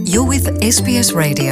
You're with SBS Radio.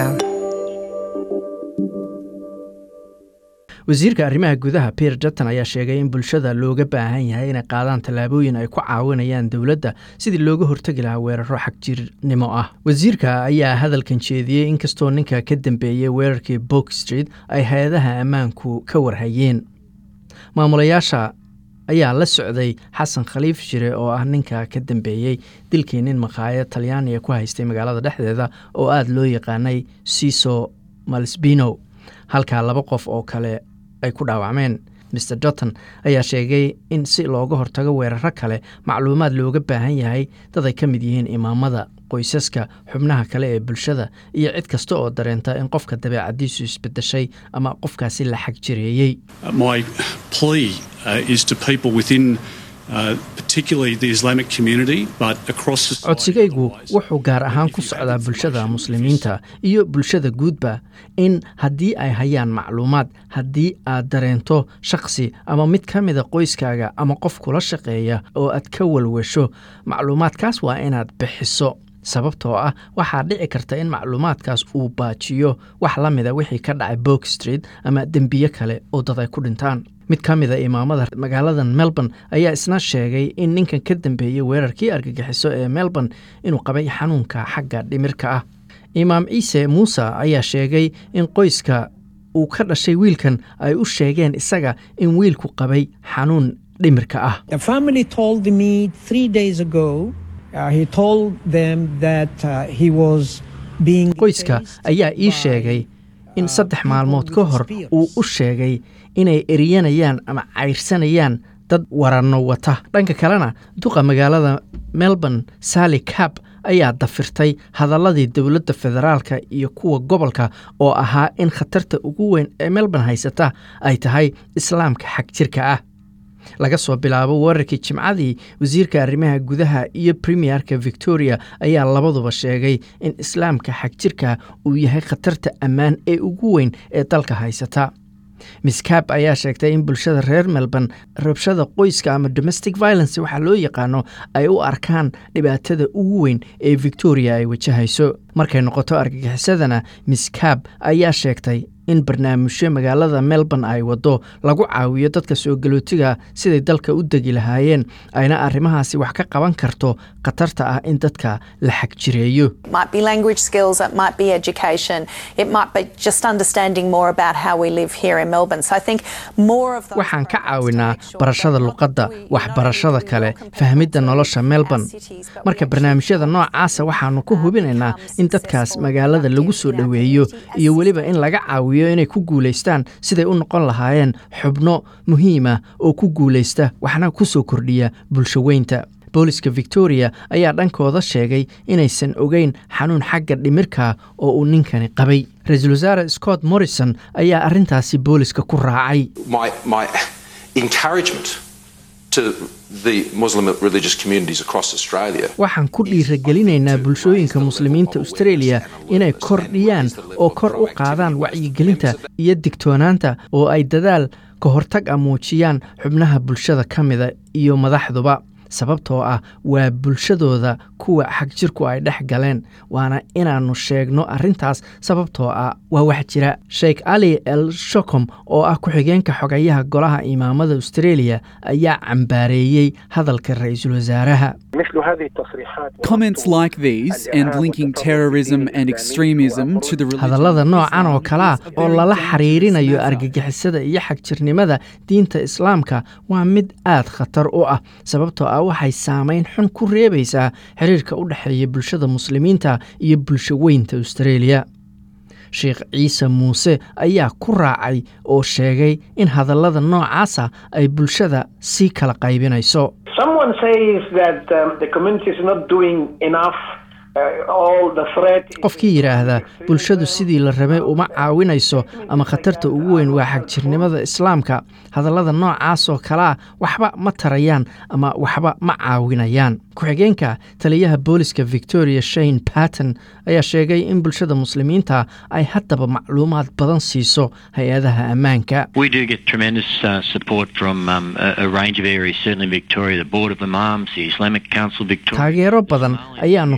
wasiirka arrimaha gudaha pierre dutton ayaa sheegay in bulshada looga baahan yahay inay qaadaan tallaabooyin ay ku caawinayaan dowladda sidii looga hortegi lahaa weeraro xagjirnimo ah wasiirka ayaa hadalkan jeediyey inkastoo ninka ka dambeeyey weerarkii bok street ay hay-adaha ammaanku ka warhayeen maamulayaasha ayaa la socday xasan khaliif shire oo ah ninka ka dambeeyey dilkii nin makhaayad talyaaniga ku haystay magaalada dhexdeeda oo aada loo yaqaanay siso malsbino halkaa laba qof oo kale ay ku dhaawacmeen mr dutton ayaa sheegay in si looga hortago weeraro kale macluumaad looga baahan yahay dad ay ka mid yihiin imaamada qoysaska xubnaha kale ee bulshada iyo cid kasta oo dareenta in qofka dabeecadiisu isbedeshay ama qofkaasi la xag jireeyey My plea uh, is to people within uh, particularly the Islamic community, but across society. codsigaygu otherwise. wuxuu gaar ahaan ku socdaa bulshada muslimiinta iyo bulshada guudba in haddii ay hayaan macluumaad haddii aad dareento shakhsi ama mid ka mida qoyskaaga ama qof kula shaqeeya oo aad ka walwasho macluumaadkaas waa inaad bixiso sababtoo ah waxaa dhici karta in macluumaadkaas uu baajiyo wax la mida wixii ka dhacay bok street ama dembiye kale oo dad ay ku dhintaan mid ka mida imaamada magaaladan melbourne ayaa isna sheegay in ninkan ka dambeeyey weerarkii argagixiso ee melbourne inuu qabay xanuunka xagga dhimirka ah imaam ciise muuse ayaa sheegay in qoyska uu ka dhashay wiilkan ay u sheegeen isaga in wiilku qabay xanuun dhimirka ah The family told me three days ago, uh, he told them that uh, he was being. qoyska chased ayaa ii by, sheegay in uh, saddex people maalmood with ka hor spears. uu u sheegay inay eriyanayaan ama cayrsanayaan dad waranno wata dhanka kalena duqa magaalada melbourne sally cab ayaa dafirtay hadaladii dowladda federaalka iyo kuwa gobolka oo ahaa in khatarta ugu weyn ee melbourne haysata ay tahay islaamka xag jirka ah laga soo bilaabo weerarkii jimcadii wasiirka arrimaha gudaha iyo premierka victoria ayaa labaduba sheegay in islaamka xagjirka uu yahay khatarta ammaan ee ugu weyn ee dalka haysata miss cab ayaa sheegtay in bulshada reer melbourne rabshada qoyska ama domestic violence waxaa loo yaqaano ay u arkaan dhibaatada ugu weyn ee victoria ay wajahayso markay noqoto argagixisadana miss cab ayaa sheegtay in barnaamijyo magaalada melbourne ay wado lagu caawiyo dadka soo galootiga siday dalka u degi lahaayeen ayna arrimahaasi wax ka qaban karto khatarta ah in dadka la xagjireeyo It might be language skills, it might be education, it might be just understanding more about how we live here in Melbourne. So I think more of those waxaan ka programs to caawinaa make sure barashada that not luqadda that we- not only waxbarashada do we kale welcome people fahmidda to nolosha our melbourne cities, but we marka actually barnaamijyada make noocaasa them, waxaanu ku uh, hubinaynaa become in dadkaas successful, magaalada lagu productive soo in our dhoweeyo community iyo as weliba in laga caawiyo inay ku guulaystaan siday u noqon lahaayeen xubno muhiima oo ku guulaysta waxna ku soo kordhiya bulsho weynta booliska victoria ayaa dhankooda sheegay inaysan ogeyn xanuun xagga dhimirka oo uu ninkani qabay ra-iisul wasaare scott morrison ayaa arrintaasi booliska ku raacay my, my encouragement to the Muslim religious communities across Australia. waxaan ku dhiiragelinaynaa bulshooyinka muslimiinta australia inay kordhiyaan oo kor u qaadaan wacyigelinta iyo digtoonaanta oo ay dadaal ka hortag a muujiyaan xubnaha bulshada ka mida iyo madaxduba sababtoo ah waa bulshadooda kuwa xagjirku ay dhex galeen waana inaannu sheegno arrintaas sababtoo ah waa wax jira sheekh ali el shokom oo ah ku-xigeenka xogayaha golaha imaamada australia ayaa cambaareeyey hadalka ra-iisul wasaaraha مثل هذه التصريحات Comments like these and linking terrorism and extremism to the religion hadallada of noocan oo Islam kale ah is a oo very lala dangerous xiriirinayo matter. argagixisada iyo xagjirnimada diinta islaamka waa mid aad khatar u ah sababtoo ah waxay saameyn xun ku reebaysaa xiriirka u dhexeeya bulshada muslimiinta iyo bulsho weynta australia sheekh ciise muuse ayaa ku raacay oo sheegay in hadallada noocaasa ay bulshada sii kala qaybinayso Someone says that um, the community is not doing enough. Uh, all the threat. is- qofkii yidhaahda bulshadu sidii la rabay uma caawinayso ama khatarta ugu weyn waa xagjirnimada islaamka hadallada noocaasoo kalea waxba ma tarayaan ama waxba ma caawinayaan ku-xigeenka taliyaha booliska victoria shane patton ayaa sheegay in bulshada muslimiinta ay haddaba macluumaad badan siiso hay-adaha ammaanka We do get tremendous uh, support from um, a, a range of areas, certainly Victoria, the Board of Imams, the Islamic Council Victoria. taageero badan ayaannu ka helnaa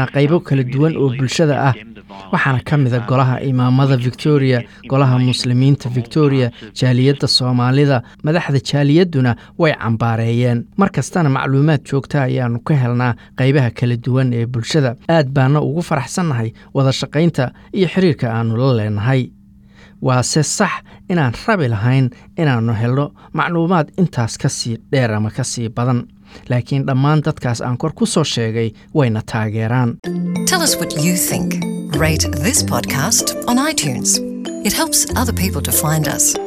helnaa qaybo kala duwan oo bulshada ah waxaana ka mida golaha imaamada victoria golaha muslimiinta victoria jaaliyadda soomaalida madaxda jaaliyadduna way cambaareeyeen mar kastana macluumaad joogta ayaannu ka helnaa qaybaha kala duwan ee bulshada aad baana ugu faraxsannahay wada shaqaynta iyo xiriirka aannu la leenahay waase sax inaan rabi lahayn inaannu helno macluumaad intaas ka sii dheer ama ka sii badan laakiin dhammaan dadkaas aan kor ku soo sheegay wayna taageeraan Tell us what you think. Rate this podcast on iTunes. It helps other people to find us.